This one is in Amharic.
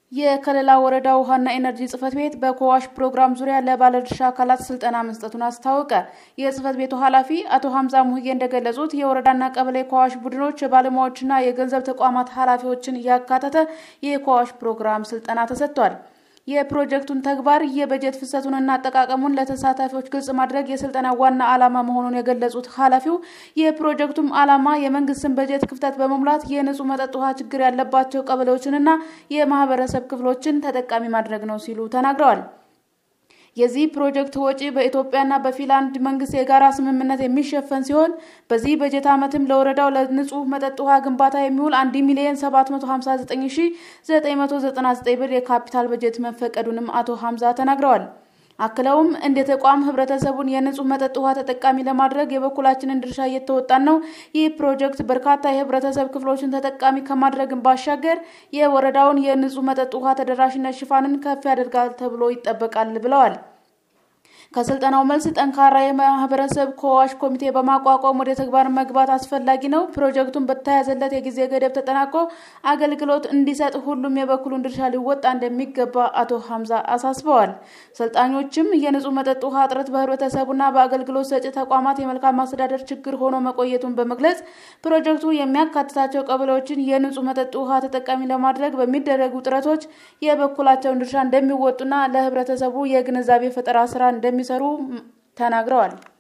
የከለላ ወረዳ ውሃና ኤነርጂ ጽህፈት ቤት በኮዋሽ ፕሮግራም ዙሪያ ለባለድርሻ አካላት ስልጠና መስጠቱን አስታወቀ። የጽህፈት ቤቱ ኃላፊ አቶ ሀምዛ ሙህዬ እንደገለጹት የወረዳና ቀበሌ ኮዋሽ ቡድኖች የባለሙያዎችና የገንዘብ ተቋማት ኃላፊዎችን እያካተተ የኮዋሽ ፕሮግራም ስልጠና ተሰጥቷል። የፕሮጀክቱን ተግባር የበጀት ፍሰቱንና አጠቃቀሙን ለተሳታፊዎች ግልጽ ማድረግ የስልጠና ዋና ዓላማ መሆኑን የገለጹት ኃላፊው የፕሮጀክቱም ዓላማ የመንግስትን በጀት ክፍተት በመሙላት የንጹህ መጠጥ ውሃ ችግር ያለባቸው ቀበሌዎችንና የማህበረሰብ ክፍሎችን ተጠቃሚ ማድረግ ነው ሲሉ ተናግረዋል። የዚህ ፕሮጀክት ወጪ በኢትዮጵያና በፊንላንድ መንግስት የጋራ ስምምነት የሚሸፈን ሲሆን በዚህ በጀት ዓመትም ለወረዳው ለንጹህ መጠጥ ውሃ ግንባታ የሚውል 1 ሚሊዮን 759999 ብር የካፒታል በጀት መፈቀዱንም አቶ ሀምዛ ተናግረዋል። አክለውም እንደ ተቋም ህብረተሰቡን የንጹህ መጠጥ ውሃ ተጠቃሚ ለማድረግ የበኩላችንን ድርሻ እየተወጣን ነው። ይህ ፕሮጀክት በርካታ የህብረተሰብ ክፍሎችን ተጠቃሚ ከማድረግን ባሻገር የወረዳውን የንጹህ መጠጥ ውሃ ተደራሽነት ሽፋንን ከፍ ያደርጋል ተብሎ ይጠበቃል ብለዋል። ከስልጠናው መልስ ጠንካራ የማህበረሰብ ኮዋሽ ኮሚቴ በማቋቋም ወደ ተግባር መግባት አስፈላጊ ነው። ፕሮጀክቱን በተያዘለት የጊዜ ገደብ ተጠናቆ አገልግሎት እንዲሰጥ ሁሉም የበኩሉን ድርሻ ሊወጣ እንደሚገባ አቶ ሀምዛ አሳስበዋል። ሰልጣኞችም የንጹህ መጠጥ ውሃ እጥረት በህብረተሰቡና በአገልግሎት ሰጪ ተቋማት የመልካም ማስተዳደር ችግር ሆኖ መቆየቱን በመግለጽ ፕሮጀክቱ የሚያካትታቸው ቀበሌዎችን የንጹህ መጠጥ ውሃ ተጠቃሚ ለማድረግ በሚደረጉ ጥረቶች የበኩላቸውን ድርሻ እንደሚወጡና ለህብረተሰቡ የግንዛቤ ፈጠራ ስራ እንደሚ ሰሩ ተናግረዋል።